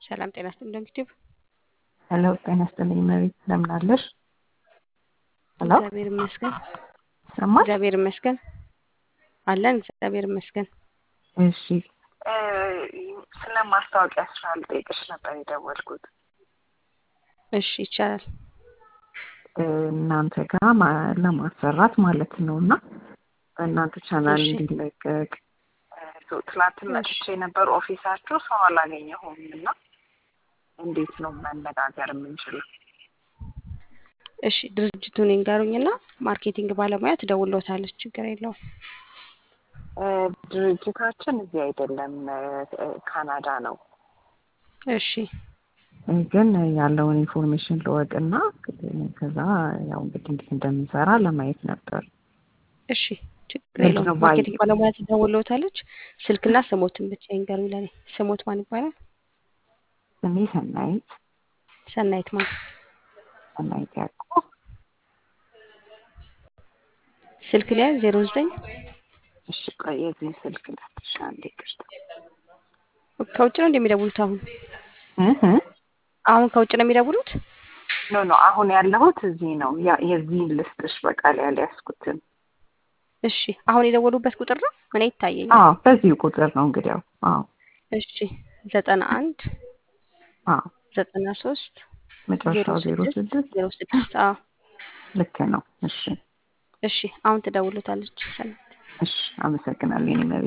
ሰላም ጤና ይስጥልኝ ዩቲዩብ ሄሎ ጤና ይስጥልኝ መቤት እንደምን አለሽ? ሄሎ እግዚአብሔር ይመስገን ይሰማል? እግዚአብሔር ይመስገን አለን እግዚአብሔር ይመስገን። እሺ ስለ ማስታወቂያ ስራ ልጠይቅሽ ነበር የደወልኩት። እሺ ይቻላል። እናንተ ጋር ማ- ለማሰራት ማለት ነው እና በእናንተ ቻናል እሺ። እንዲለቀቅ እ፣ ትላንት መጥቼ ነበር ኦፊሳችሁ ሰው አላገኘሁም እና እንዴት ነው መነጋገር የምንችለው? እሺ ድርጅቱን ይንገሩኝና ማርኬቲንግ ባለሙያ ትደውልዎታለች። ችግር የለውም። እ፣ ድርጅታችን እዚህ አይደለም እ፣ እ፣ ካናዳ ነው እሺ እ፣ ግን ያለውን ኢንፎርሜሽን ልወቅና እ፣ ከዛ ያው እንግዲህ እንዴት እንደምንሰራ ለማየት ነበር። እሺ ችግር ምንድን የለውም። ነው ማርኬቲንግ ባየ- ባለሙያ ትደውልዎታለች። ስልክና ስሞትን ብቻ ይንገሩኝ ለኔ። ስሞት ማን ይባላል? ስሜ ሰናይት ሰናይት ማን? ሰናይት ያዕቆብ ስልክ ላይ ዜሮ ዘጠኝ እሺ ቆይ የዚህ ስልክ ላትሻ አንዴ ቅርታ ከውጭ ነው እንደሚደውሉት አሁን እህ አሁን ከውጭ ነው የሚደውሉት? ኖ ኖ አሁን ያለሁት እዚህ ነው። ያ የዚህን ልስጥሽ በቃል ያልያዝኩትን። እሺ አሁን የደወሉበት ቁጥር ነው? እኔ ይታየኛል። አዎ በዚሁ ቁጥር ነው እንግዲህ ያው አዎ እሺ ዘጠና አንድ አዎ ዘጠና ሶስት ዜሮ መጨረሻው ዜሮ ስድስት ስድስት ዜሮ ስድስት አዎ ልክ ነው። እሺ እሺ አሁን ትደውሉታለች ሰናይት። እሺ አመሰግናለሁ የኔ መቤት።